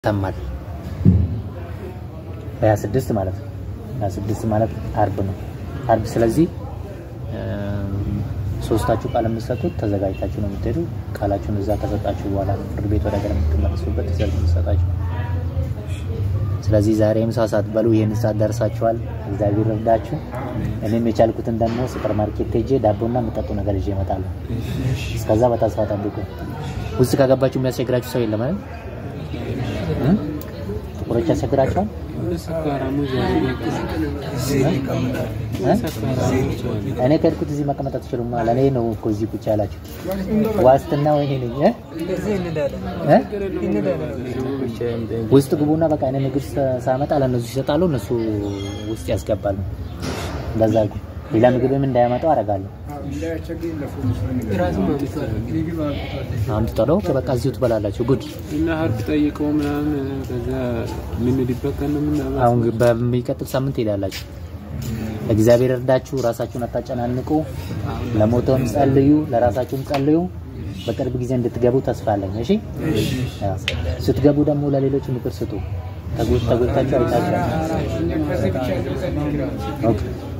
ይሰማል። በሀያ ስድስት ማለት ነው። ሀያ ስድስት ማለት አርብ ነው። አርብ ስለዚህ ሶስታችሁ ቃል የምትሰጡት ተዘጋጅታችሁ ነው የምትሄዱ። ቃላችሁን እዛ ከሰጣችሁ በኋላ ነው ፍርድ ቤት ወደ ሀገር የምትመለሱበት ትእዛዝ የምትሰጣችሁ። ስለዚህ ዛሬ ምሳ ሳትበሉ ይህን ሰዓት ደርሳችኋል። እግዚአብሔር ረዳችሁ። እኔም የቻልኩትን ደግሞ ሱፐር ማርኬት ሄጄ ዳቦና የምጠጡ ነገር ይዤ እመጣለሁ። እስከዛ በተስፋ ጠብቁ። ውስጥ ከገባችሁ የሚያስቸግራችሁ ሰው የለም አይደል? ጥቁሮች ያስቸግራቸዋል። እኔ ከሄድኩት እዚህ መቀመጥ አትችሉም። ለእኔ ነው እኮ እዚህ ቁጭ ያላችሁ። ዋስትና ወይ እኔ ነኝ እ? ውስጥ ግቡና በቃ እኔ ምግብ ሳመጣ ለእነሱ ይሰጣሉ፣ እነሱ ውስጥ ያስገባሉ። እንደዛ ሌላ ምግብም እንዳያመጣው አደርጋለሁ። አምጥተው በቃ እዚሁ ትበላላችሁ። ጉድ እና ሀርብ ጠይቀው ምናምን ከዛ የምንሄድበት ቀን ነው የምናመጣው። አሁን በሚቀጥል ሳምንት ሄዳላችሁ። እግዚአብሔር እርዳችሁ። ራሳችሁን አታጨናንቁ። ለሞተውም ጸልዩ፣ ለራሳችሁም ጸልዩ። በቅርብ ጊዜ እንድትገቡ ተስፋ አለኝ። እሺ፣ ስትገቡ ደግሞ ለሌሎች ምክር ስጡ። ተጎድታችሁ አይታችሁ ኦኬ